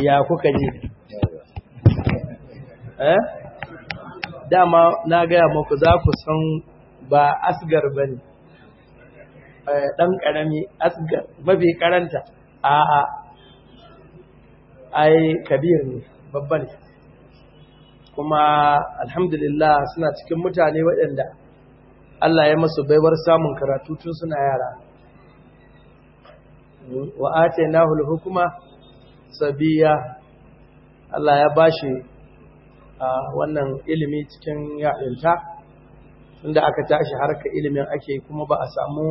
ya kuka ji eh dama na gaya muku za ku san ba asgar ba ne ɗan ƙarami asgar mafi karanta a a ai kabir ne babba ne kuma alhamdulillah suna cikin mutane waɗanda Allah ya masu baiwar samun karatu tun suna yara wa atainahu al-hukma sabiya Allah ya bashi wannan ilimi cikin yaɗinta inda aka tashi harka ilimin ake kuma ba a samu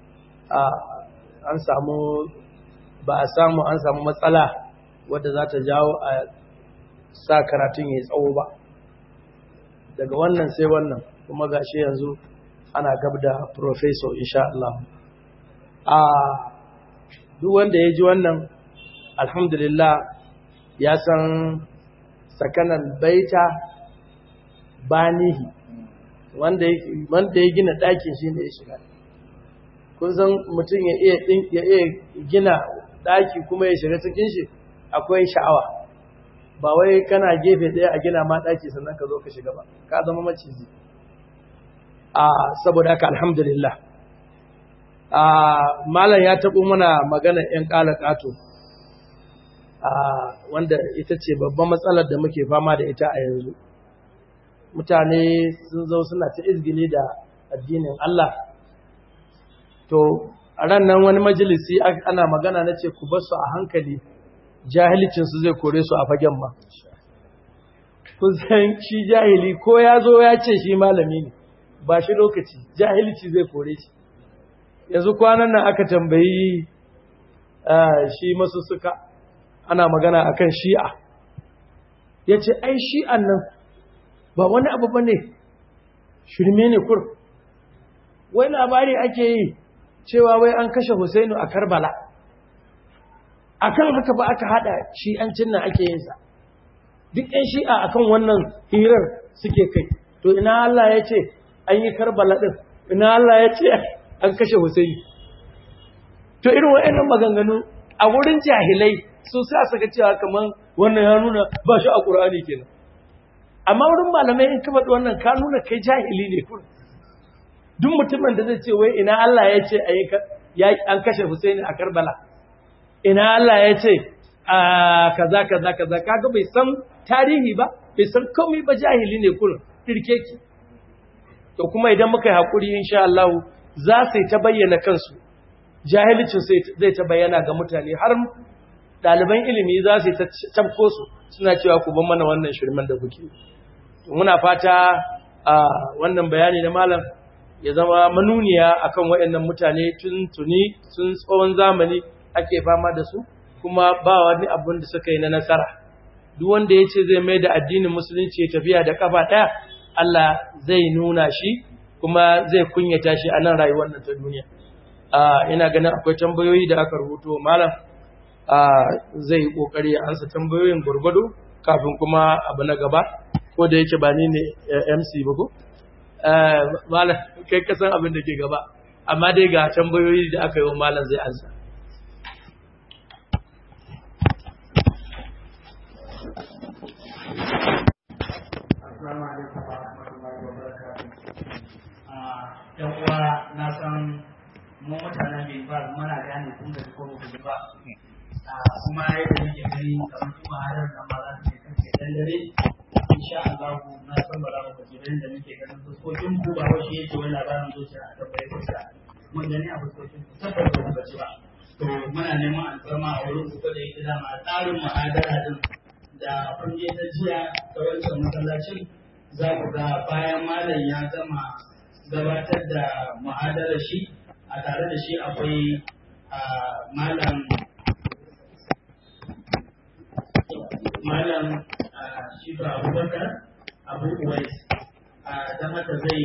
an samu ba a samu an samu matsala wadda za ta jawo a sa karatun ya tsawo ba daga wannan sai wannan kuma gashi yanzu ana gab da professor insha Allah a duk wanda ya ji wannan alhamdulillah ya san sakanan baita banihi wanda ya gina ɗakin shi ne ya shiga kun san mutum ya iya gina ɗaki kuma ya shiga cikin shi akwai sha'awa ba wai kana gefe ɗaya a gina ma ɗaki sannan ka zo ka shiga ba ka zama maciji a saboda haka alhamdulillah a malam ya taɓo mana magana 'yan ƙala ƙato wanda ita ce babban matsalar da muke fama da ita a yanzu mutane sun zo suna ta izgili da addinin Allah to a ran nan wani majalisi ana magana na ce ku basu a hankali jahilcinsu zai kore su a fagen ma kun san shi jahili ko ya zo ya ce shi malami ne ba shi lokaci jahilci zai kore shi yanzu kwanan nan aka tambayi shi masu suka ana magana akan shi'a ya ce ai shi'an nan ba wani abu ba ne shirme ne kur wai labari ake yi cewa wai an kashe Husainu a Karbala akan haka ba aka hada shi'ancin nan ake yin sa duk ɗan shi'a akan wannan hirar suke kai to ina Allah ya ce an yi Karbala din ina Allah ya ce an kashe Husaini to irin waɗannan maganganu a wurin jahilai su sa suka cewa kaman wannan ya nuna ba shi a Qur'ani kenan amma wurin malamai in ka faɗi wannan ka nuna kai jahili ne kun duk mutumin da zai ce wai ina Allah ya ce an kashe Husaini a Karbala ina Allah ya ce a kaza kaza kaza kaga bai san tarihi ba bai san komai ba jahili ne kun kirkeki to kuma idan muka yi hakuri insha Allah za su ta bayyana kansu jahilcin zai ta bayyana ga mutane har ɗaliban ilimi za su ta tabko su suna cewa ku ban mana wannan shirman da kuke muna fata a wannan bayani na malam ya zama manuniya akan waɗannan mutane tun tuni sun tsawon zamani ake fama da su kuma ba wani abin da suka yi na nasara duk wanda ya ce zai mai da addinin musulunci ya tafiya da kafa ɗaya Allah zai nuna shi kuma zai kunyata shi a nan rayuwar nan ta duniya ina ganin akwai tambayoyi da aka rubuto malam zai kokari ya ansa tambayoyin gurgudu kafin kuma abu na gaba ko da yake ba ni ne MC ba ko malam kai kasan abin da ke gaba amma dai ga tambayoyi da aka yi wa malam zai ansa Assalamu alaikum wa rahmatullahi wa barakatuh. Yan uwa na san mu mutanen bai ba muna gane kun da ko ku ba. Kuma yadda muke gani kamar kuma harar nan ma za su kai dan dare. Insha Allah na san ba za mu kaje da muke ganin fuskokin ku ba wai yake wani labarin zuciya a tabbai ku sa. Mun gani a fuskokin ku tabbata ba ku gaji ba. To muna neman alfarma a wurin ku da yake dama tsarin muhadara din da kun je ta jiya ta wancan masallacin za ku ga bayan malam ya gama gabatar da muhadarar shi a tare da shi akwai malam malam shifa abubakar abu uwais da mata zai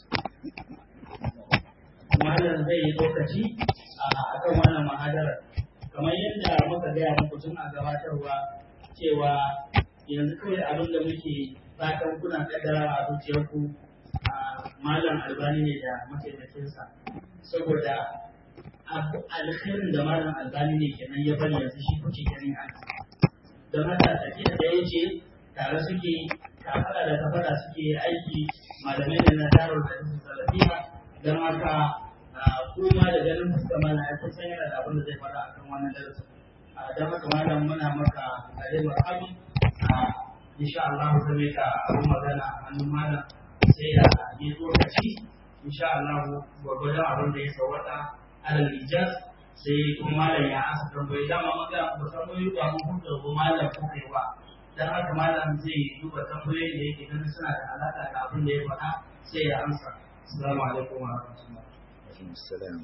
malam zai yi lokaci a kan wannan muhadarar kamar yadda muka gaya muku tun a gabatarwa cewa yanzu kawai abin da muke fatan kuna kaddara a zuciyarku a malam albani ne da mataimakinsa saboda alkhairin da malam albani ne kenan ya bari yanzu shi kuke ganin a da don haka tafiya da ya ce tare suke kafaɗa da kafaɗa suke aiki malamai da na darar da su salafiya don haka kuma da ganin fuska mana ya kusan yana da abin da zai faɗa akan wannan darasin don haka malam muna maka tare marhabi insha Allah ta mai ka abin magana a hannun malam sai ya yi tsokaci insha Allah gwargwadon abin da ya sawata alal ijaz sai kuma malam ya asa tambayi dama maga ba tambayi ba mun huta ba malam ko kai ba dan haka malam zai duba tambayoyin da yake ganin suna da alaka da abin da ya faɗa sai ya amsa assalamu alaikum wa rahmatullahi السلام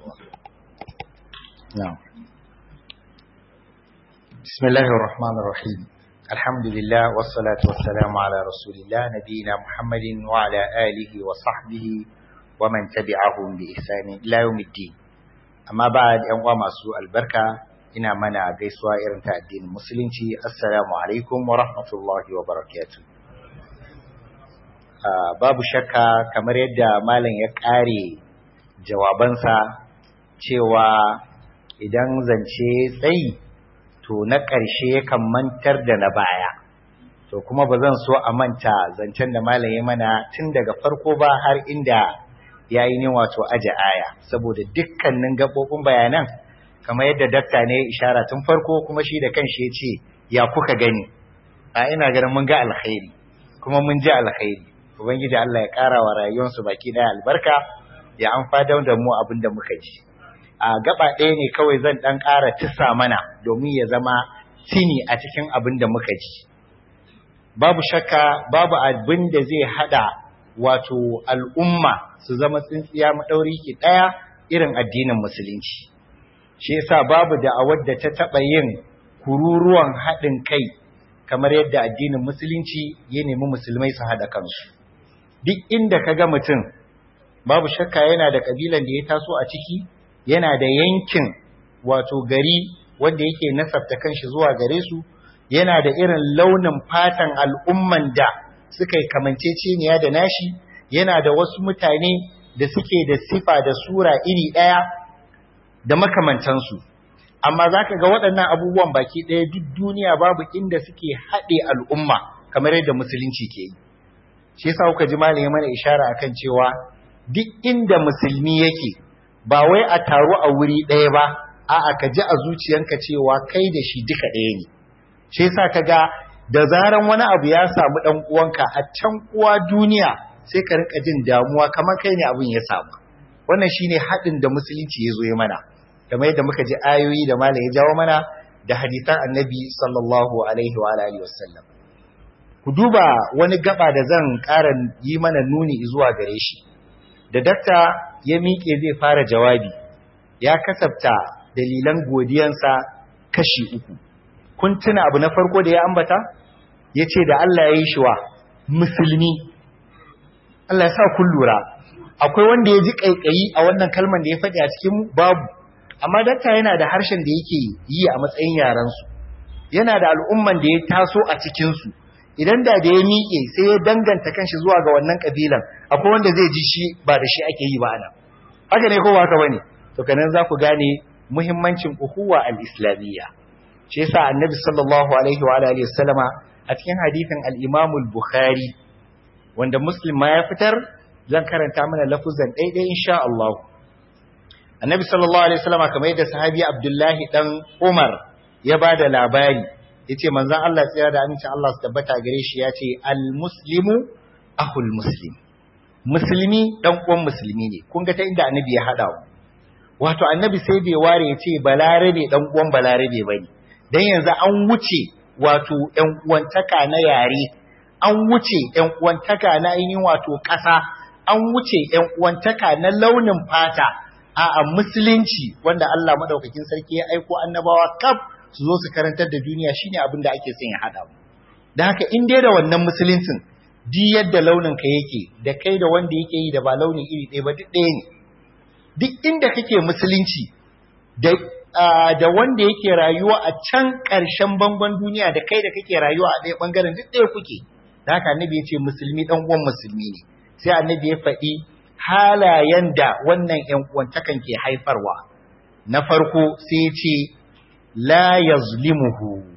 نعم بسم الله الرحمن الرحيم الحمد لله والصلاة والسلام على رسول الله نبينا محمد وعلى آله وصحبه ومن تبعهم بإحسان إلى يوم الدين أما بعد أنواع مسوء البركة ina mana gaisuwa irin ta addinin musulunci assalamu alaikum wa rahmatullahi wa barakatuh babu shakka kamar yadda malam ya kare jawabansa cewa idan zance tsayi to na ƙarshe yakan mantar da na baya to kuma ba zan so a manta zancen da malam ya mana tun daga farko ba har inda ya yi ne wato aje aya saboda dukkanin gaɓoɓin bayanan kamar yadda dakta ne ishara tun farko kuma shi da kanshi ya ce ya kuka gani a ina ganin mun ga alkhairi kuma mun ji alkhairi ubangiji Allah ya ƙara wa rayuwarsu baki ɗaya albarka ya an fadar da mu abin da muka ji a gaba ɗaya ne kawai zan ɗan ƙara tisa mana domin ya zama tini a cikin abin da muka ji babu shakka babu abin da zai haɗa wato al'umma su zama tsintsiya maɗauri ki ɗaya irin addinin musulunci shi yasa babu da'awar da ta taɓa yin kururuwan haɗin kai kamar yadda addinin musulunci ya nemi musulmai su haɗa kansu duk inda ka ga mutum babu shakka yana da kabilan da ya taso a ciki yana da yankin wato gari wanda yake nasabta kanshi zuwa gare su yana da irin launin fatan al'umman da suka yi kamanceceniya da nashi yana da wasu mutane da suke da sifa da sura iri ɗaya da makamantansu amma za ka ga waɗannan abubuwan baki ɗaya duk duniya babu inda suke haɗe al'umma kamar yadda musulunci ke yi shi yasa kuka ji malami mana ishara akan cewa duk inda musulmi yake ba wai a taru a wuri ɗaya ba a'a ka ji a zuciyanka cewa kai da shi duka ɗaya ne shi yasa ka ga da zaran wani abu ya samu ɗan uwanka a can uwa duniya sai ka rinka jin damuwa kamar kai ne abin ya samu wannan shine haɗin da musulunci ya zo ya mana kamar yadda muka ji ayoyi da malam ya jawo mana da hadisan annabi sallallahu alaihi wa alihi wasallam ku duba wani gaba da zan ƙara yi mana nuni zuwa gare shi da dakta ya miƙe zai fara jawabi ya kasafta dalilan godiyansa kashi uku kun tuna abu na farko da ya ambata ya ce da Allah ya yi shi wa musulmi Allah ya sa kun lura akwai wanda ya ji ƙaiƙayi a wannan kalman da ya faɗi a cikin babu amma dakta yana da harshen da yake yi a matsayin yarensu yana da al'umman da ya taso a cikinsu idan da da ya miƙe sai ya danganta kanshi zuwa ga wannan kabilan akwai wanda zai ji shi ba da shi ake yi ba ana haka ne ko ba haka bane to kanan za ku gane muhimmancin uhuwa al-islamiyya shi yasa annabi sallallahu alaihi wa alihi wasallama a cikin hadisin al-imam al-bukhari wanda muslim ma ya fitar zan karanta mana lafuzan daidai insha Allah annabi sallallahu alaihi wasallama kamar yadda sahabi abdullahi dan umar ya bada labari yace manzon Allah tsira da amincin Allah su tabbata gare shi yace al-muslimu akhul muslim musulmi dan uwan musulmi ne kun ga ta inda annabi ya hada mu wato annabi sai bai ware yace balarabe dan uwan balarabe bane dan yanzu an wuce wato ƴan uwantaka na yare an wuce ƴan uwantaka na ainihin wato ƙasa an wuce ƴan uwantaka na launin fata a'a musulunci wanda Allah madaukakin sarki ya aiko annabawa kaf su zo su karantar da duniya shine abin da ake son ya hada mu dan haka in dai da wannan musuluncin di yadda launin ka yake da kai da wanda yake yi da ba launin iri ɗaya ba duk ɗaya ne duk inda kake musulunci da da wanda yake rayuwa a can ƙarshen bangon duniya da kai da kake rayuwa a ɗaya ɓangaren duk ɗaya kuke da haka annabi ya ce musulmi ɗan uwan musulmi ne sai annabi ya faɗi halayen da wannan ƴan uwantakan ke haifarwa na farko sai ya ce la yazlimuhu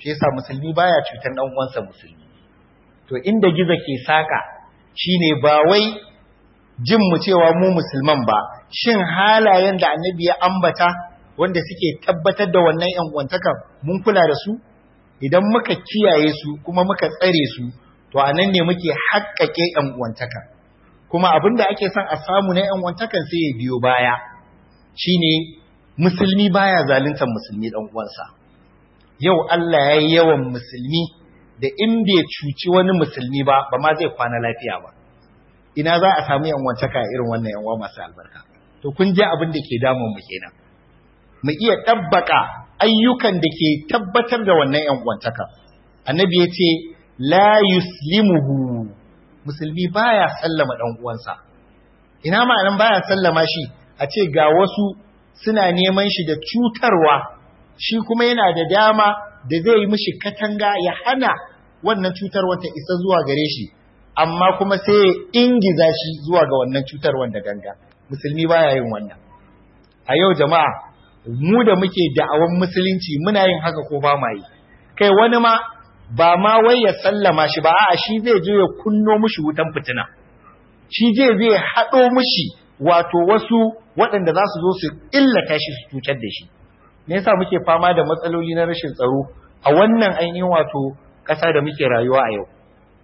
shi yasa musulmi baya cutar dan uwansa musulmi to inda giza ke saka shine ba wai jin mu cewa mu musulman ba shin halayen da annabi ya ambata wanda suke tabbatar da wannan yan uwantakan mun kula da su idan muka kiyaye su kuma muka tsare su to anan ne muke haƙƙaƙe yan uwantaka kuma abinda ake son a samu na yan uwantakan sai ya biyo baya shine musulmi baya zaluntar musulmi dan uwansa yau Allah ya yi yawan musulmi da in bai cuci wani musulmi ba ba ma zai kwana lafiya ba ina za a samu yan uwantaka irin wannan yan uwa masu albarka to kun ji abin da ke damun mu kenan mu iya tabbaka ayyukan da ke tabbatar da wannan yan uwantaka annabi ya ce la yuslimuhu musulmi baya sallama dan uwansa ina ma'anan baya sallama shi a ce ga wasu suna neman shi da cutarwa shi kuma yana da dama da zai yi mishi katanga ya hana wannan cutarwar ta isa zuwa gare shi amma kuma sai ya ingiza shi zuwa ga wannan cutarwar da ganga musulmi baya yin wannan a yau jama'a mu da muke da'awan musulunci muna yin haka ko ba ma yi kai wani ma ba ma wai ya sallama shi ba a'a shi zai je ya kunno mishi wutan fitina shi je zai haɗo mishi wato wasu waɗanda za su zo su illata shi su cutar da shi me yasa muke fama da matsaloli na rashin tsaro a wannan ainihin wato ƙasa da muke rayuwa a yau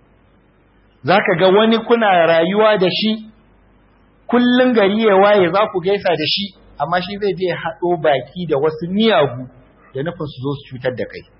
zaka ga wani kuna rayuwa da shi kullun gari ya waye za ku gaisa da shi amma shi zai je haɗo baki da wasu miyagu da nufin su zo su cutar da kai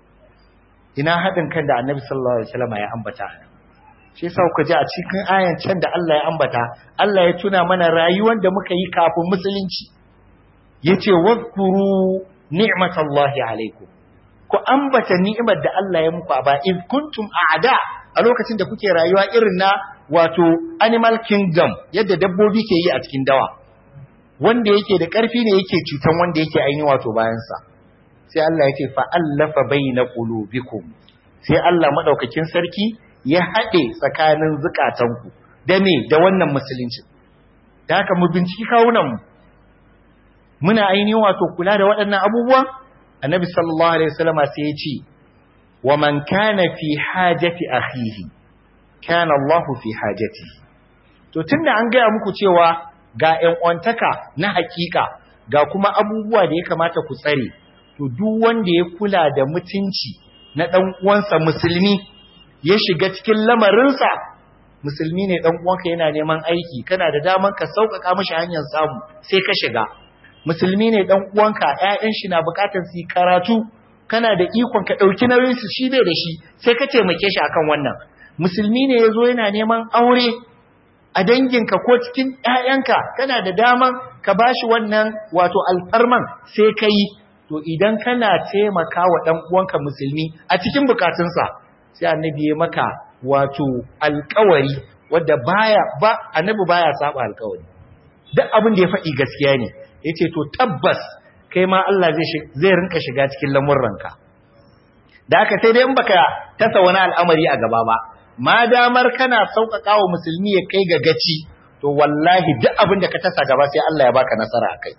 ina haɗin kan da annabi sallallahu alaihi wasallam ya ambata shi yasa ku ji a cikin ayan can da Allah ya ambata Allah ya tuna mana rayuwar da muka yi kafin musulunci yace wadhkuru ni'matallahi alaikum ku ambata ni'imar da Allah ya muku ba in kuntum a'da a lokacin da kuke rayuwa irin na wato animal kingdom yadda dabbobi ke yi a cikin dawa wanda yake da ƙarfi ne yake cutan wanda yake ainihin wato bayansa sai Allah ya ce fa'allafa baina qulubikum sai Allah madaukakin sarki ya haɗe tsakanin zukatanku da me da wannan musulunci da haka mu binciki kawunan mu muna ainihin wato kula da waɗannan abubuwa annabi sallallahu alaihi wasallam sai ya ce wa man kana fi hajati akhihi kana Allah fi hajatihi to tunda an gaya muku cewa ga ƴan uwantaka na hakika ga kuma abubuwa da ya kamata ku tsare to duk wanda ya kula da mutunci na dan uwansa musulmi ya shiga cikin lamarinsa musulmi ne dan uwanka yana neman aiki kana da daman ka sauƙaƙa mishi hanyar samu sai ka shiga musulmi ne dan uwanka ƴaƴan shi na buƙatar su karatu kana da ikon ka ɗauki nauyin su shi bai da shi sai ka taimake shi akan wannan musulmi ne yazo yana neman aure a danginka ko cikin ƴaƴanka kana da daman ka bashi wannan wato alfarman sai ka yi to idan kana taimaka wa ɗan uwanka musulmi a cikin bukatunsa sai annabi ya maka wato alkawari wadda baya ba annabi baya saba alkawari duk abin da ya faɗi gaskiya ne yace to tabbas kai ma Allah zai zai rinka shiga cikin lamurranka da haka sai dai in baka tasa wani al'amari a gaba ba ma damar kana sauƙaƙa wa musulmi ya kai ga gaci to wallahi duk abin da ka tasa gaba sai Allah ya baka nasara akai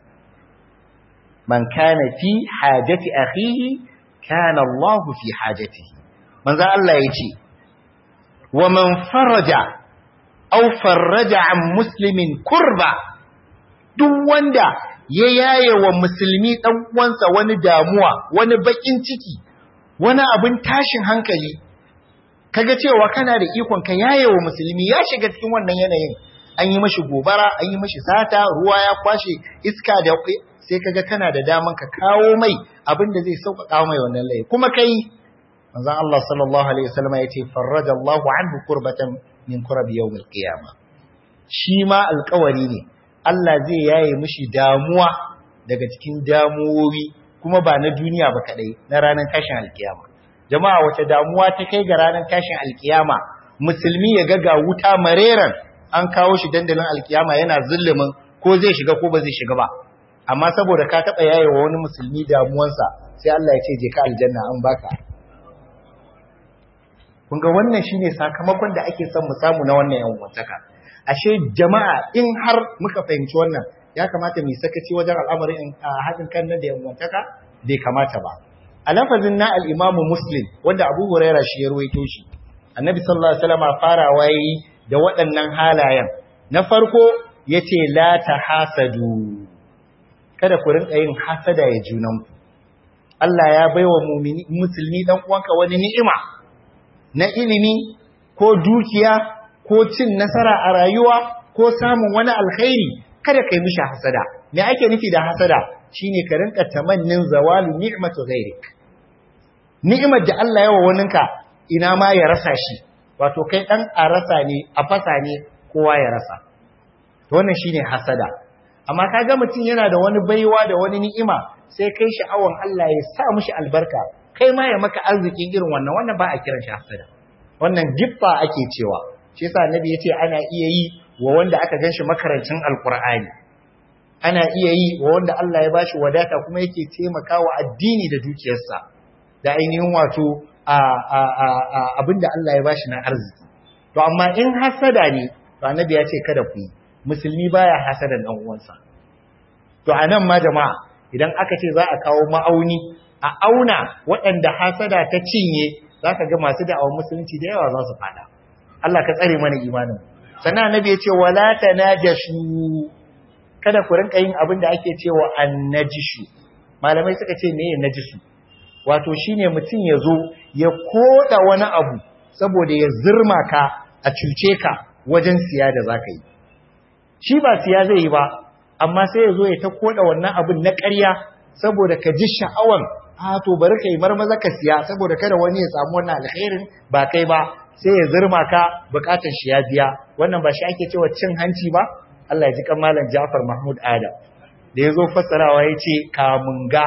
man kana fi hajati akhihi kana Allah fi hajatihi manzo Allah yace wa man faraja aw faraja an muslimin kurba duk wanda ya yaye wa musulmi dan uwansa wani damuwa wani bakin ciki wani abin tashin hankali kaga cewa kana da ikon ka yaye wa musulmi ya shiga cikin wannan yanayin an yi mashi gobara an yi mashi sata ruwa ya kwashe iska da sai kaga kana da daman ka kawo mai abin da zai sauƙaƙa mai wannan laifi kuma kai manzon Allah sallallahu alaihi wasallam yace farraja Allahu anhu kurbatan min kurab yawm al-qiyama shi ma alƙawari ne Allah zai yaye mishi damuwa daga cikin damuwowi kuma ba na duniya ba kadai na ranar tashin alkiyama jama'a wace damuwa ta kai ga ranar tashin alkiyama musulmi ya ga ga wuta mareran an kawo shi dandalin alkiyama yana zullumin ko zai shiga ko ba zai shiga ba amma saboda ka taɓa yaye wa wani musulmi damuwansa sai Allah ya ce je ka aljanna an baka kun ga wannan shine sakamakon da ake son mu samu na wannan yan wataka ashe jama'a in har muka fahimci wannan ya kamata mu sakaci wajen al'amarin haɗin kan nan da yan wataka bai kamata ba a lafazin na al-Imam Muslim wanda Abu Huraira shi ya ruwaito shi Annabi sallallahu alaihi wasallam farawa yayi da waɗannan halayen na farko yace la tahasadu kada ku rinka yin hasada ya junanku Allah ya baiwa mu'mini musulmi dan uwanka wani ni'ima na ilimi ko dukiya ko cin nasara a rayuwa ko samun wani alkhairi kada kai mishi hasada me ake nufi da hasada shine ka rinka tamannin zawalu ni'matu ghairik ni'imar da Allah ya wa waninka ina ma ya rasa shi wato kai dan a rasa ne a fasa ne kowa ya rasa to wannan shine hasada amma kaga mutum yana da wani baiwa da wani ni'ima sai kai sha'awan Allah ya sa mishi albarka kai ma ya maka arzikin irin wannan wannan ba a kiran shi hasada wannan giffa ake cewa shi yasa annabi yace ana iya yi wa wanda aka ganshi makarancin alqur'ani ana iya yi wa wanda Allah ya bashi wadata kuma yake taimakawa addini da dukiyarsa da ainihin wato a a a, a abinda Allah ya bashi na arziki to amma in hasada ne to annabi ya ce kada ku yi musulmi baya hasadan dan uwansa to anan ma jama'a idan aka ce za a kawo ma'auni a auna waɗanda hasada ta cinye zaka ga masu da'awar musulunci da yawa za su fada Allah ka tsare mana imanin sannan annabi ya ce wala tanajashu kada ku rinka yin abin da ake cewa annajishu malamai suka ce meye najisu wato shine mutum ya zo ya koda wani abu saboda ya zirma ka a cuce ka wajen siya da zaka yi shi ba siya zai yi ba amma sai ya zo ya ta koda wannan abin na ƙarya saboda ka ji sha'awan a to bari ka yi marmaza ka siya saboda kada wani ya samu wannan alkhairin ba kai ba sai ya zirma ka bukatar shi ya biya wannan ba shi ake cewa cin hanci ba Allah ya ji kan malam Ja'far Mahmud Adam da yazo fassarawa yace kamunga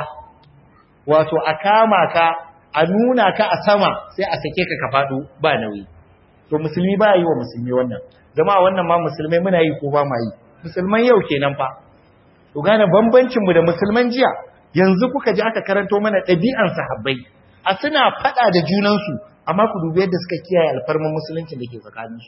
wato a kama ka a nuna ka a sama sai a sake ka ka fado ba nauyi to musulmi ba yi wa musulmi wannan jama'a wannan ma musulmai muna yi ko ba ma yi musulman yau kenan fa to gane bambancin mu da musulman jiya yanzu kuka ji aka karanto mana ɗabi'an sahabbai a suna faɗa da junansu amma ku dubi yadda suka kiyaye alfarman musulunci da ke tsakaninsu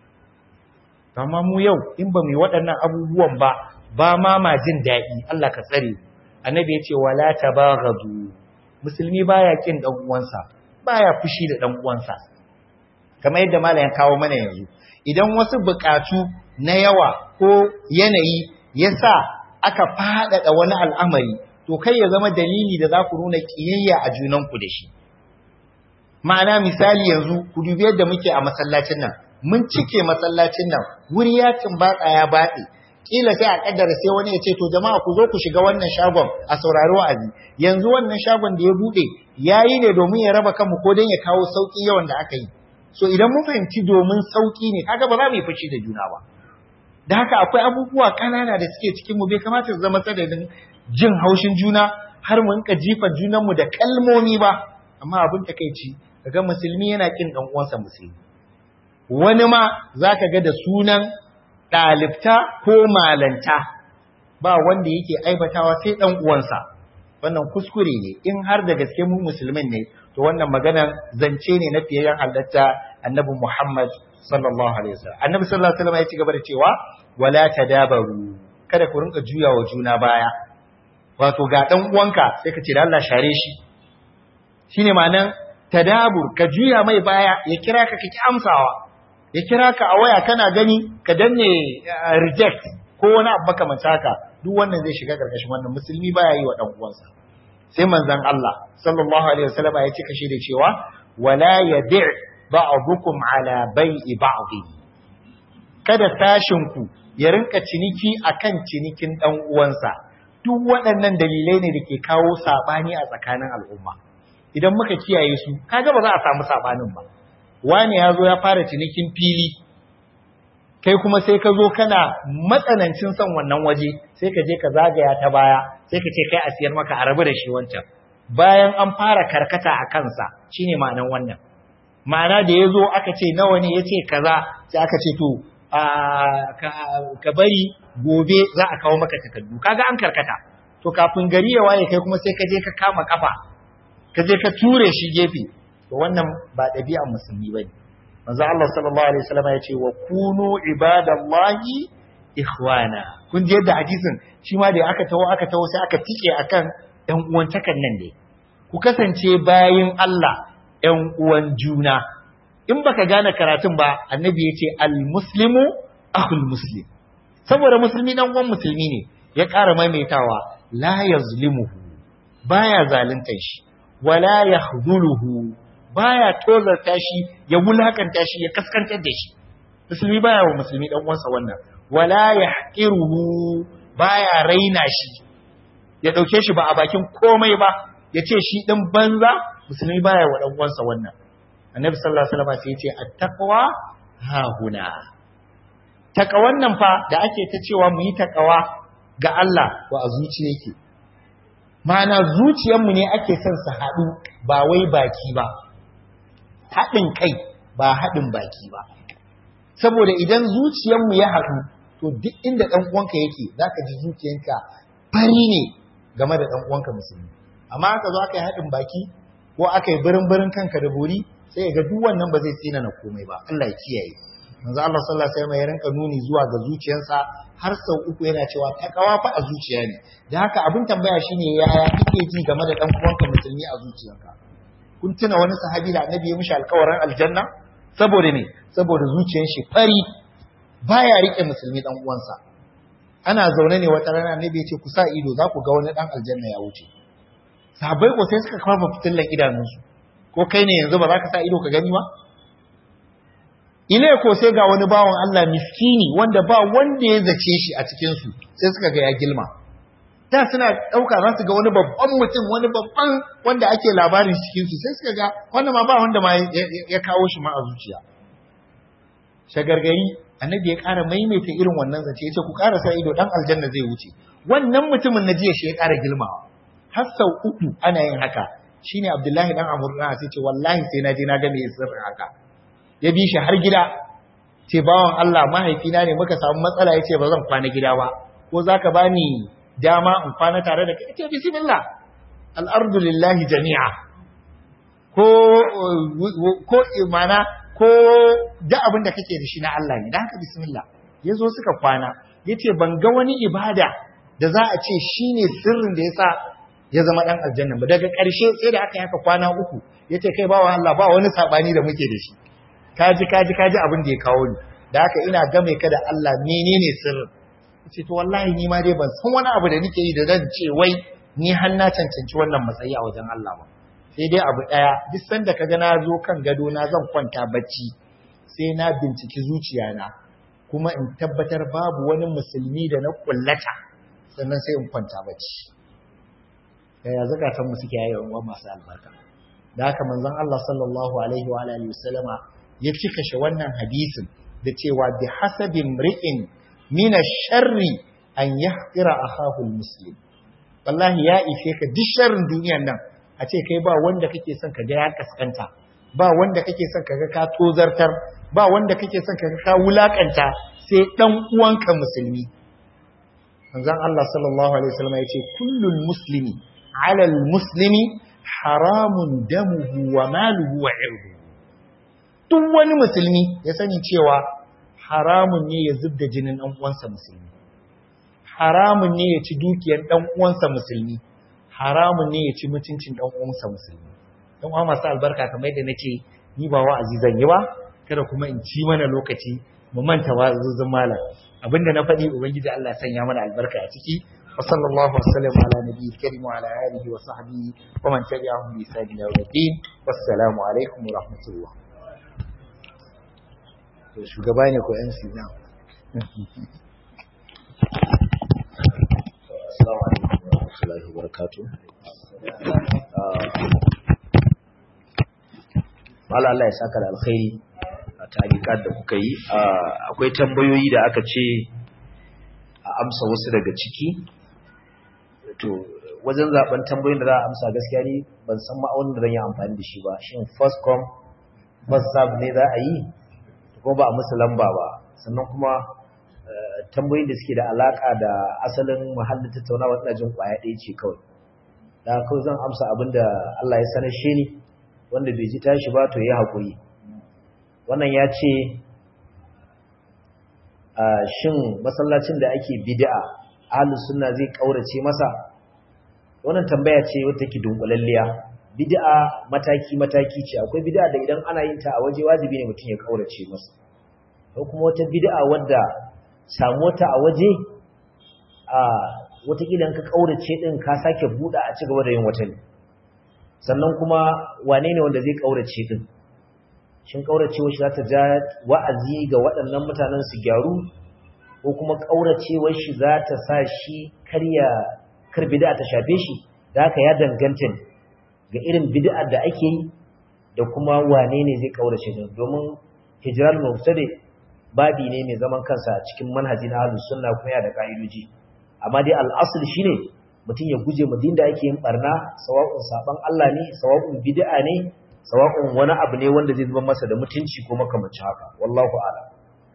amma mu yau in ba mu yi waɗannan abubuwan ba ba ma ma jin daɗi Allah ka tsare annabi ya ce wala tabaghadu musulmi baya kin dan uwansa baya fushi da dan uwansa kamar yadda malam ya kawo mana yanzu idan wasu buƙatu na yawa ko yanayi yasa aka faɗaɗa wani al'amari to kai ya zama dalili da za ku nuna kiyayya a junanku da shi ma'ana misali yanzu ku dubi yadda muke a masallacin nan mun cike masallacin nan wuri ya tumbatsa ya batse kila sai a kaddara sai wani ya ce to jama'a ku zo ku shiga wannan shagon a saurari wa'azi yanzu wannan shagon da ya bude yayi ne domin ya raba kanmu ko dan ya kawo sauki yawan da aka yi so idan mun fahimci domin sauki ne kaga ba za mu yi fushi da juna ba da haka akwai abubuwa kanana da suke cikin mu bai kamata su zama sadadin jin haushin juna har mu rinka jifa junanmu da kalmomi ba amma abin takeici kaga musulmi yana kin dan uwansa musulmi wani ma zaka ga da sunan dalifta ko malanta ba wanda yake aibatawa sai dan uwansa wannan kuskure ne in har da gaske mu musulmin ne to wannan magana zance ne na fiyayyen halatta annabi Muhammad sallallahu alaihi wasallam annabi sallallahu alaihi wasallam ya ci gaba da cewa wala tadabaru kada ku rinka juyawa juna baya wato ga dan uwanka sai ka ce da Allah share shi shine ma'anan tadabur ka juya mai baya ya kira ka kiki amsawa ya kira ka a waya kana gani ka danne reject ko wani abu makamanta haka duk wannan zai shiga karkashin wannan musulmi baya yi wa dan uwansa sai manzon Allah sallallahu alaihi wasallam ya cika shi da cewa wala yadi' ba'dukum ala bai'i ba'd kada tashin ku ya rinka ciniki akan cinikin dan uwansa duk waɗannan dalilai ne da ke kawo sabani a tsakanin al'umma idan muka kiyaye su kaga ba za a samu sabanin ba wani ya zo ya fara cinikin fili kai kuma sai ka zo kana matsanancin son wannan waje sai ka je ka zagaya ta baya sai ka ce kai a siyar maka a rabu da shi wancan bayan an fara karkata a kansa shine ma'anan wannan ma'ana da ya zo aka ce nawa ne ya ce kaza sai aka ce to ka bari gobe za a kawo maka takardu kaga an karkata to kafin gari ya waye kai kuma sai ka je ka kama kafa ka je ka ture shi gefe to wannan ba ɗabi'ar musulmi bane manzo Allah sallallahu alaihi wasallam ya ce wa kunu ibadallahi ikhwana kun ji yadda hadisin shi ma da aka tawo aka tawo sai aka tike akan ɗan uwantakan nan ne ku kasance bayin Allah ‘yan uwan juna in baka gane karatun ba annabi ya ce al-muslimu akhul muslim saboda musulmi dan uwan musulmi ne ya ƙara maimaitawa la yazlimuhu baya zaluntar shi wala yahdhuluhu baya tozarta shi ya wulakanta shi ya kaskantar da shi musulmi baya wa musulmi dan uwansa wannan wala yahqiruhu baya raina shi ya dauke shi ba a bakin komai ba ya ce shi din banza musulmi baya wa dan uwansa wannan annabi sallallahu alaihi wasallam sai ya ce at-taqwa ha huna takawan nan fa da ake ta cewa mu yi takawa ga Allah wa a zuciya yake ma'ana zuciyarmu ne ake son su haɗu ba wai baki ba haɗin kai ba haɗin baki ba saboda idan zuciyarmu ya haɗu to duk inda ɗan uwanka yake zaka ji zuciyanka fari ne game da ɗan uwanka musulmi amma aka zo aka yi haɗin baki ko aka yi birin birin kanka da bori sai ga duk wannan ba zai tsina na komai ba Allah ya kiyaye manzo Allah sallallahu alaihi wasallam ya rinka nuni zuwa ga zuciyarsa har sau uku yana cewa takawa fa a zuciya ne da haka abin tambaya shine yaya kike ji game da dan uwanka musulmi a zuciyarka kun tuna wani sahabi da annabi ya mishi alƙawarin aljanna saboda ne saboda zuciyar shi fari baya rike musulmi dan uwansa ana zaune ne wata rana annabi ya ce ku sa ido za ku ga wani dan aljanna ya wuce sahabbai ko sai suka kafa fitillan idanunsu ko kai ne yanzu ba za ka sa ido ka gani ba ile ko sai ga wani bawan Allah miskini wanda ba wanda ya zace shi a cikin su sai suka ga ya gilma da suna dauka za su ga wani babban mutum wani babban wanda ake labarin cikin su sai suka ga wanda ma ba wanda ma ya kawo shi ma a zuciya shagargari annabi ya ƙara maimaita irin wannan zace ya ce ku ƙara sa ido dan aljanna zai wuce wannan mutumin na jiya shi ya ƙara gilmawa har sau uku ana yin haka shine Abdullahi dan Amr na sai ce wallahi sai na je na ga me sirrin haka ya bi shi har gida ce bawan Allah mahaifina ne muka samu matsala yace ba zan kwana gida ba ko zaka bani dama in kwana tare da kai ce bismillah al-ardu lillahi jami'a ko ko imana ko da abin da kake da shi na Allah ne dan haka bismillah yazo suka kwana yace ban ga wani ibada da za a ce shine sirrin da yasa ya zama dan aljanna ba daga ƙarshe sai da aka yaka kwana uku yace kai bawa Allah ba wani sabani da muke da shi kaji kaji kaji abin da ya kawo ni da haka ina game ka da Allah menene sirrin ce to wallahi ni ma dai ban san wani abu da nake yi da zan ce wai ni har na cancanci wannan matsayi a wajen Allah ba sai dai abu daya duk sanda kaga na zo kan gado na zan kwanta bacci sai na binciki zuciyana kuma in tabbatar babu wani musulmi da na kullata sannan sai in kwanta bacci yaya zakatan mu suke yayin wa masu albarka da haka manzon Allah sallallahu alaihi wa alihi wasallama ya cika shi wannan hadisin da cewa bi hasabi mri'in min ash-sharri an yahqira akahu al-muslim wallahi ya ishe ka duk sharrin duniyar nan a ce kai ba wanda kake son ka ga ya kaskanta ba wanda kake son ka ga ka tozartar ba wanda kake son ka ga ka wulakanta sai dan uwanka musulmi manzon Allah sallallahu alaihi wasallam ya ce kullul muslimi ala al-muslimi haramun damuhu wa maluhu wa irduhu duk wani musulmi ya sani cewa haramun ne ya zubda jinin ɗan uwansa musulmi haramun ne ya ci dukiyar ɗan uwansa musulmi haramun ne ya ci mutuncin ɗan uwansa musulmi dan uwa masu albarka kamar yadda nace ni ba wa'azi zan yi ba kada kuma in ci mana lokaci mu manta wa'azuzun malam abinda na faɗi ubangiji Allah ya sanya mana albarka a ciki wa sallallahu wasallam ala nabiyyi karim wa ala alihi wa sahbihi wa man tabi'ahum bi ihsan ila yawmiddin wassalamu alaikum wa rahmatullah to shugaba ne ko yan sina assalamu alaikum wa rahmatullahi wa barakatuh Mala Allah ya saka da alkhairi a ta'alikat da kuka yi akwai tambayoyi da aka ce a amsa wasu daga ciki to wajen zaben tambayoyin da za a amsa gaskiya ne ban san ma'aunin da zan yi amfani da shi ba shin first come first serve ne za a yi kuma ba a musu lamba ba sannan kuma tambayoyin da suke da alaka da asalin muhallin tattaunawa ina jin kwaya ɗaya ce kawai da kawai zan amsa abin da Allah ya sanar shi ne wanda bai ji tashi ba to ya haƙuri wannan ya ce shin masallacin da ake bid'a ahlus sunna zai kaurace masa wannan tambaya ce wata ke dunkulalliya bid'a mataki mataki ce akwai bid'a da idan ana yin ta a waje wajibi ne mutum ya kaurace masa ko kuma wata bid'a wadda samu ta a waje a watakila in ka kaurace din ka sake buɗa a cigaba da yin wata ne sannan kuma wane ne wanda zai kaurace din shin kauracewar shi za ta ja wa'azi ga waɗannan mutanen su gyaru ko kuma kauracewar shi za ta sa shi karya kar bid'a ta shafe shi da haka ya danganta ne ga irin bid'a da ake yi da kuma wane ne zai kaurace din domin hijral mubtadi babi ne mai zaman kansa a cikin manhajin ahlus sunna kuma ya da ka'idoji amma dai al'asul shine mutum ya guje mu da ake yin barna sawa'un saban Allah ne sawa'un bid'a ne sawa'un wani abu ne wanda zai zuba masa da mutunci ko makamancin haka wallahu a'lam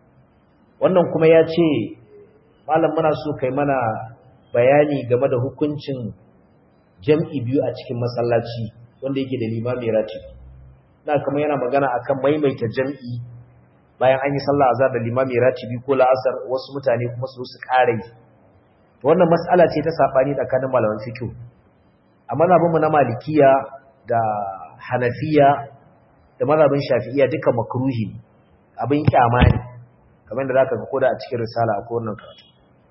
wannan kuma ya ce malam muna so kai mana bayani game da hukuncin jam'i biyu a cikin masallaci wanda yake da limami ratibi na kuma yana magana akan maimaita jam'i bayan an yi sallah azhar da limami ratibi ko la'asar wasu mutane kuma su su ƙara yi wannan mas'ala ce ta sabani tsakanin malaman fiqh a mazhabinmu na malikiya da hanafiya da mazhabin shafi'iya duka makruhi abin kyama ne kamar da zaka ga koda a cikin risala ko wannan karatu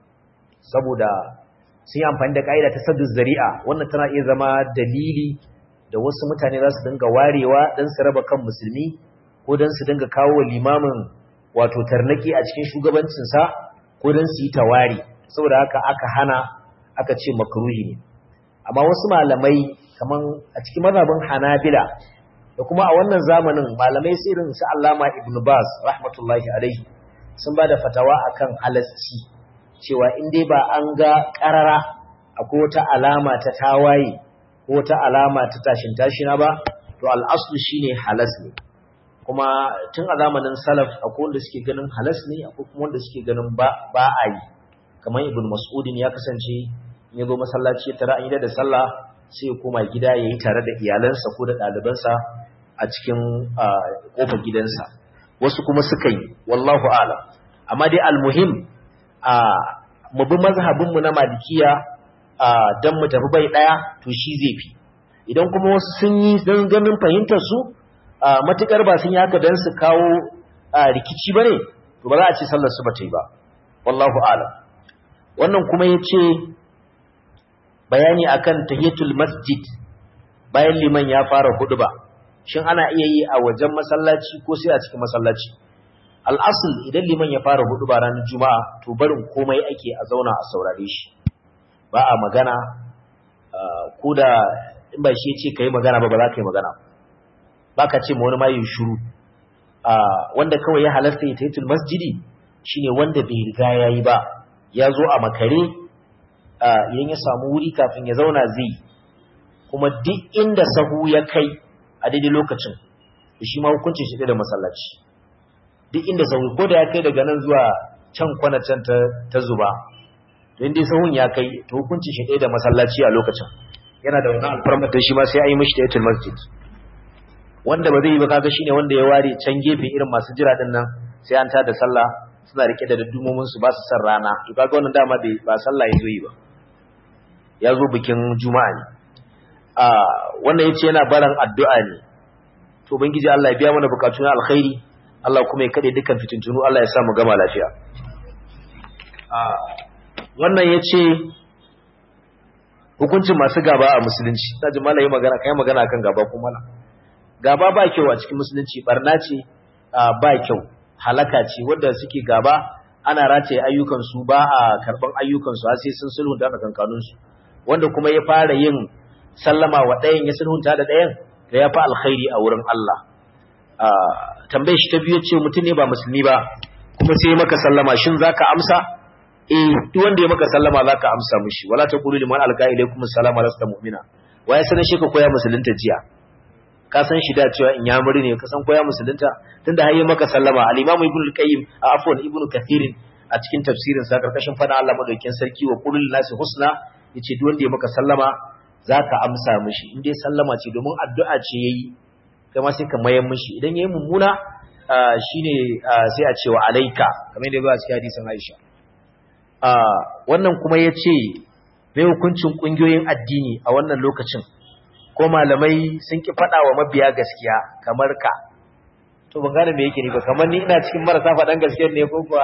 saboda sun yi amfani da kaida ta saddu zari'a wannan tana iya zama dalili da wasu mutane za su dinga warewa dan su raba kan musulmi ko dan su dinga kawo limamin wato tarnaki a cikin shugabancinsa ko dan su yi tawari saboda haka aka hana aka ce makruhi ne amma wasu malamai kaman a cikin mazhabin Hanabila da kuma a wannan zamanin malamai sai irin su Allama Ibn Baz rahmatullahi alaihi sun bada fatawa akan halasci cewa in dai ba an ga karara akwai wata alama ta tawaye ko wata alama ta tashin tashina ba to al-aslu shine halas ne kuma tun a zamanin salaf akwai wanda suke ganin halas ne akwai kuma wanda suke ganin ba ba a yi kamar ibn mas'udin ya kasance in ya zo masallaci ya tara an yi da sallah sai ya koma gida ya yi tare da iyalansa ko da ɗalibansa a cikin ƙofar gidansa wasu kuma suka yi wallahu alam amma dai almuhim a mu bi mazhabinmu na malikiya don mu tafi bai ɗaya to shi zai fi idan kuma wasu sun yi don ganin fahimtar su matukar ba sun yi haka don su kawo rikici ba ne to ba za a ce sallar su ba ta yi ba wallahu alam wannan kuma ya ce bayani akan tahiyatul masjid bayan liman ya fara ba, shin ana iya yi a wajen masallaci ko sai a cikin masallaci al'asul idan liman ya fara ba ranar juma'a to barin komai ake a zauna a saurare shi ba a magana ko da in ba shi ya ce ka yi magana ba ba za ka yi magana ba ka ce ma wani mayin shuru wanda kawai ya halasta ya tahiyatul masjidi shine wanda bai riga ya yi ba ya zo a makare idan ya samu wuri kafin ya zauna zai kuma duk inda sahu ya kai a daidai lokacin shi ma hukuncin shi da masallaci duk inda sahu ko da ya kai daga nan zuwa can kwana can ta zuba to inda sahun ya kai to hukuncin shi da masallaci a lokacin yana da wannan alfarmar da shi ma sai a yi mishi tayatul masjid wanda ba zai yi ba kaga shine wanda ya ware can gefe irin masu jira din nan sai an tada sallah suna rike da daddumomin su ba su san rana to kaga wannan dama bai ba sallah ya zo yi ba ya zo bikin juma'a ne a wannan yace yana baran addu'a ne to ubangiji Allah ya biya mana bukatun alkhairi Allah kuma ya kade dukkan fitintunu Allah ya sa mu gama lafiya a wannan yace hukuncin masu gaba a musulunci taji malai magana kai magana kan gaba kuma gaba ba kyau a cikin musulunci barna ce ba kyau halaka ce wanda suke gaba ana rataye ayyukansu ba a karban ayyukansu har sai sun sulhunta da kankanunsu wanda kuma ya fara yin sallama wa ɗayan ya sulhunta da ɗayan da ya fi alkhairi a wurin Allah tambayar shi ta biyu ce mutum ne ba musulmi ba kuma sai maka sallama shin zaka amsa eh duk wanda ya maka sallama zaka amsa mishi wala taqulu liman alqa ilaykum assalama lasta mu'mina waye sanin shi ka koya musulunta jiya ka san shi da cewa in yamuri ne ka san koya musulunta tunda har yi maka sallama al-imamu ibnu al-qayyim a afwan ibnu kathir a cikin tafsirin sa karkashin fada Allah madaukakin sarki wa qulil nasi husna yace duk wanda ya maka sallama zaka amsa mishi in dai sallama ce domin addu'a ce yayi kai ma sai ka mayar mishi idan yayi mummuna shine sai a ce wa alaika kamar yadda ba a cikin hadisin Aisha wannan kuma yace mai hukuncin kungiyoyin addini a wannan lokacin ko ko malamai sun ki faɗa wa mabiya gaskiya kamar ka to ban gane me yake ni ba kamar ni ina cikin marasa faɗan gaskiya ne ko kuwa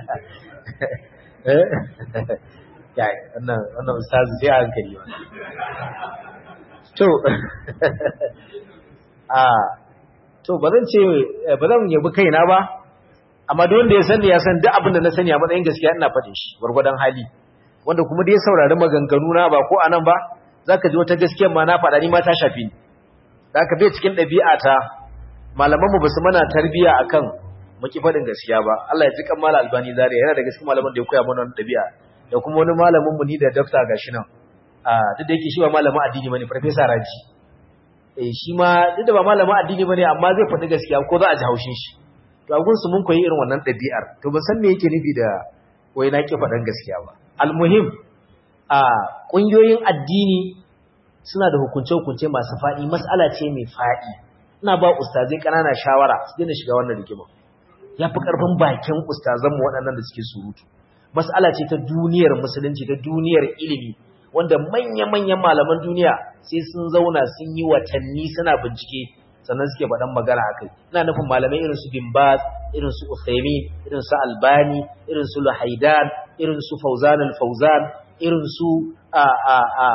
eh ya wannan wannan ustazu sai a hankali ba to a to ba zan ce ba zan yabi kaina ba amma duk wanda ya sani ya san duk abin da na sani a matsayin gaskiya ina faɗin shi gwargwadon hali wanda kuma da ya saurari maganganu na ba ko anan ba zaka ji wata gaskiyar ma na faɗa ni ma ta shafi ni zaka bai cikin ɗabi'a ta malaman mu basu mana tarbiya akan mu ki faɗin gaskiya ba Allah ya ji kan mala albani zaria yana da gaskiya malaman da ya koya mana wannan ɗabi'a da kuma wani malamin mu ni da doctor gashi nan a duk da yake shi ba malamin addini bane professor Raji eh shi ma duk da ba malamin addini bane amma zai faɗi gaskiya ko za a ji haushin shi to a gunsu mun koyi irin wannan ɗabi'ar to ban san me yake nufi da wai na ki faɗan gaskiya ba almuhim a ƙungiyoyin addini suna da hukunce-hukunce masu faɗi mas'ala ce mai faɗi ina ba ustazai ƙanana shawara su daina shiga wannan rigima ya fi ƙarfin bakin ustazanmu waɗannan da suke surutu mas'ala ce ta duniyar musulunci ta duniyar ilimi wanda manya-manyan malaman duniya sai sun zauna sun yi watanni suna bincike sannan suke faɗan magana a kai ina nufin malamai irin su bin baz irin su uthaymin irin su albani irin su luhaidan irin su fauzan al-fauzan irin su a a a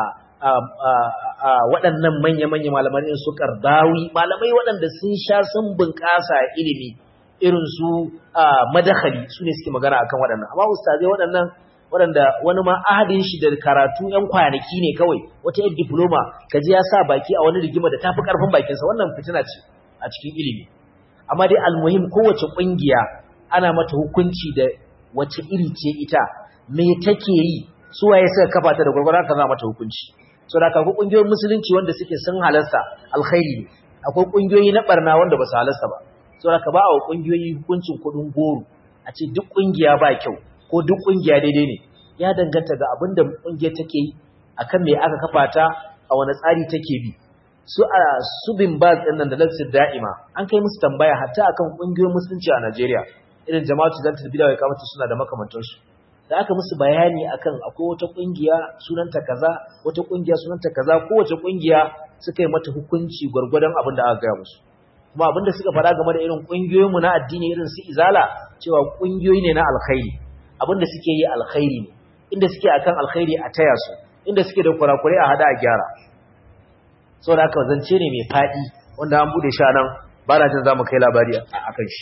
a waɗannan manya-manya malamai irin su kardawi malamai waɗanda sun sha sun bunƙasa ilimi irin su madakhali su ne suke magana akan waɗannan amma ustazai waɗannan waɗanda wani ma ahadin shi da karatu ‘yan kwanaki ne kawai wata yin diploma ka ji ya sa baki a wani rigima da ta fi ƙarfin bakinsa wannan fitina ce a cikin ilimi amma dai almuhim kowace ƙungiya ana mata hukunci da wace iri ce ita me take yi su waye suka kafa ta da gwargwara ka za mata hukunci so da akwai ƙungiyoyin musulunci wanda suke sun halasta alkhairi ne akwai ƙungiyoyi na barna wanda ba su halasta ba so da ka ba wa ƙungiyoyi hukuncin kuɗin goro a ce duk ƙungiya ba kyau ko duk kungiya daidai ne ya danganta ga abin da kungiyar take yi akan me aka kafa ta a wani tsari take bi su a su bin baz din nan da lafsir da'ima an kai musu tambaya hatta akan kungiyoyin musulunci a Najeriya irin jama'atu zantul bid'a wa kamata suna da makamantan su da aka musu bayani akan akwai wata kungiya sunanta kaza wata kungiya sunanta kaza kowace kungiya suka yi mata hukunci gwargwadon abin da aka gaya musu kuma abin da suka fara game da irin kungiyoyinmu na addini irin su izala cewa kungiyoyi ne na alkhairi abinda suke yi alkhairi ne inda suke akan alkhairi a taya su inda suke da kurakure a hada a gyara saboda haka zance ne mai fadi wanda an bude shi nan ba na jin zamu kai labari akan shi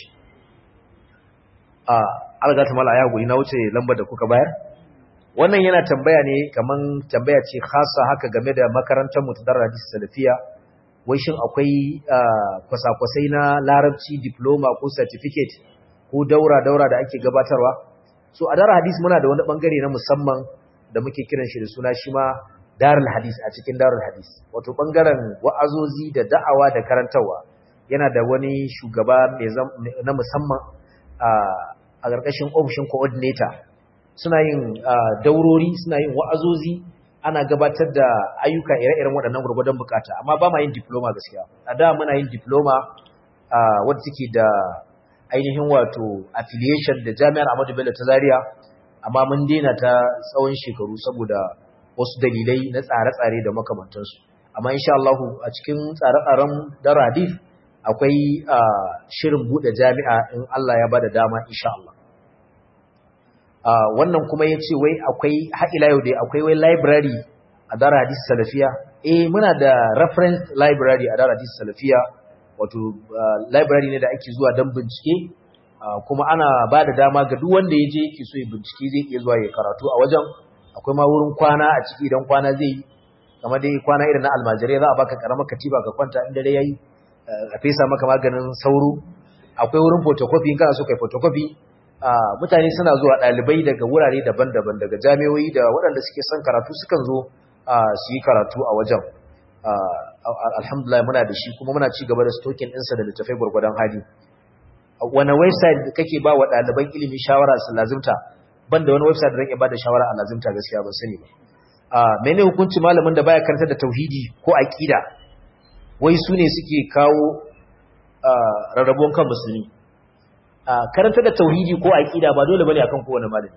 a algata mala ya guri na wuce lambar da kuka bayar wannan yana tambaya ne kaman tambaya ce khasa haka game da makarantar mu ta Darul Hadis Salafiya wai shin akwai kwasa-kwasai na larabci diploma ko certificate ko daura daura da ake gabatarwa so a darar hadis muna da wani bangare na musamman da muke kiran shi da suna shi ma darul hadis a cikin darul hadis wato bangaren wa'azozi da da'awa da karantarwa yana da wani shugaba na musamman a ƙarƙashin ofishin coordinator suna yin daurori suna yin wa'azozi ana gabatar da ayyuka ire-iren waɗannan gurgudan bukata amma ba ma yin diploma gaskiya a da muna yin diploma wadda take da ainihin wato affiliation da jami'ar Ahmadu Bello ta Zaria amma mun daina ta tsawon shekaru saboda wasu dalilai na tsare-tsare da makamantansu amma insha Allah a cikin tsare-tsaren Daradif akwai shirin bude jami'a in Allah ya bada dama insha Allah wannan kuma yace wai akwai haƙila yau dai akwai wai library a Daradif Salafiya eh muna da reference library a Daradif Salafiya wato library ne da ake zuwa don bincike kuma ana ba da dama ga duk wanda ya je yake so ya bincike zai iya zuwa ya karatu a wajen akwai ma wurin kwana a ciki idan kwana zai yi kamar dai kwana irin na almajirai za a baka karamar katiba ka kwanta in dare yayi a fesa maka maganin sauro akwai wurin photocopy in kana so kai photocopy mutane suna zuwa ɗalibai daga wurare daban-daban daga jami'o'i da waɗanda suke son karatu sukan zo su yi karatu a wajen alhamdulillah muna da shi kuma muna ci gaba da stokin ɗinsa da littafai gwargwadon hali wani website kake ba wa ɗaliban ilimi shawara su lazimta ban da wani website da zan ba da shawara a lazimta gaskiya ba sani ba mene hukunci malamin da baya karanta da tauhidi ko aqida wai su ne suke kawo rarrabuwan kan musulmi karanta da tauhidi ko aqida ba dole bane akan kowane malami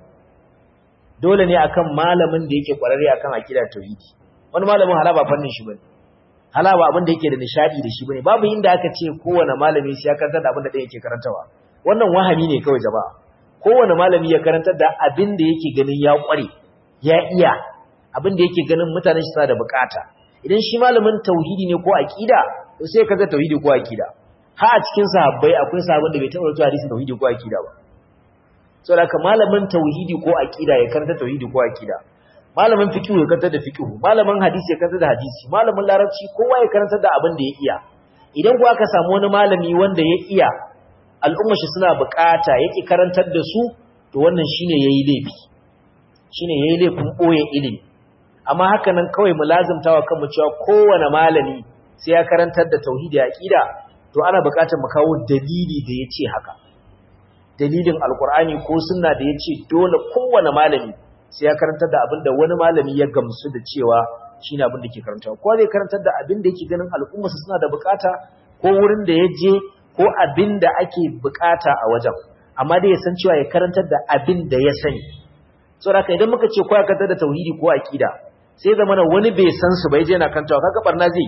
dole ne akan malamin da yake kwararre akan aqida da tauhidi wani malamin hala ba fannin shi bane hala ba abin da yake da nishadi da shi bane babu inda aka ce kowane malami sai ya karantar da abin da ɗaya yake karantawa wannan wahami ne kawai jama'a kowane malami ya karantar da abin da yake ganin ya kware ya iya abin da yake ganin mutanen shi suna da bukata idan shi malamin tauhidi ne ko aqida to sai ka ga tauhidi ko aqida ha a cikin sahabbai akwai sahabban da bai taɓa rubuta hadisi tauhidi ko aqida ba saboda haka malamin tauhidi ko aqida ya karanta tauhidi ko aqida malamin fiqh ya karanta da fiqh malamin hadisi ya karanta da hadisi malamin larabci kowa ya karanta da abin da ya iya idan ku aka samu wani malami wanda ya iya al'umma shi suna bukata yake karantar da su to wannan shine yayi laifi shine yayi laifin boye ilimi amma haka nan kawai mu lazimtawa kanmu cewa kowane malami sai ya karantar da tauhidi da aqida to ana bukatar mu kawo dalili da yace haka dalilin alkur'ani ko sunna da yace dole kowane malami sai ya karantar da abin da wani malami ya gamsu da cewa shine abin da ke karantawa ko zai karantar da abin da yake ganin al'umma su suna da bukata ko wurin da ya je ko abin da ake bukata a wajen amma dai ya san cewa ya karantar da abin da ya sani saboda idan muka ce ko ya karantar da tauhidi ko aqida sai zama wani bai san su bai je yana karantawa kaga barna zai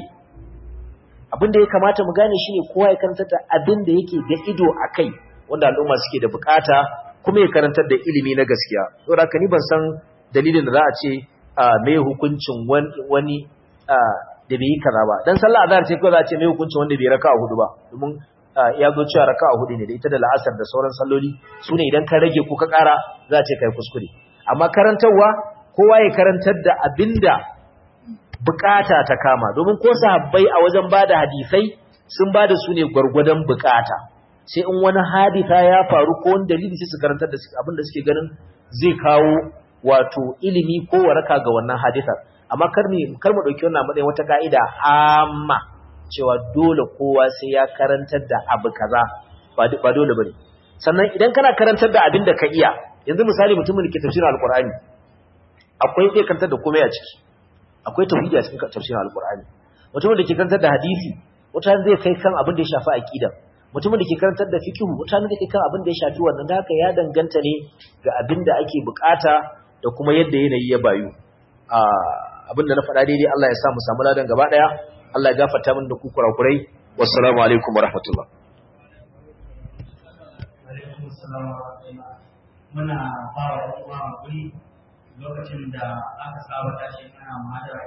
abin da ya kamata mu gane shine kowa ya karantar da abin da yake da ido akai wanda al'umma suke da bukata kuma ya karantar da ilimi na gaskiya saboda haka ni ban san dalilin da za a ce mai hukuncin wani da bai yi kaza ba dan sallah azhar ce kawai za a ce mai hukuncin wanda bai raka'a hudu ba domin ya zo cewa raka'a hudu ne da ita da la'asar da sauran salloli su ne idan ka rage ko ka kara za a ce kai kuskure amma karantarwa kowa ya karantar da abinda bukata ta kama domin ko sahabbai a wajen bada hadisai sun bada su ne gwargwadon bukata sai in wani hadisa ya faru ko wani dalili sai su karantar da abin da suke ganin zai kawo wato ilimi ko waraka ga wannan hadisar amma kar mu kar mu dauki wannan matsayin wata kaida amma cewa dole kowa sai ya karantar da abu kaza ba ba dole bane sannan idan kana karantar da abin da ka iya yanzu misali mutumin da ke tafsirin alqur'ani akwai zai karantar da komai a ciki akwai tauhidi a cikin tafsirin alqur'ani mutumin da ke karantar da hadisi wata zai kai kan abin da ya shafi aqida mutumin da ke karantar da fikihu mutane da ke kan abin da ya shafi wannan da haka ya danganta ne ga abin da ake bukata da kuma yadda yanayi ya bayu abin da na faɗa daidai Allah ya sa mu samu ladan gaba ɗaya Allah ya gafarta min da ku kurakurai wassalamu alaikum warahmatullah muna ba wa ɗan uwa lokacin da aka saba tashi ana mahadara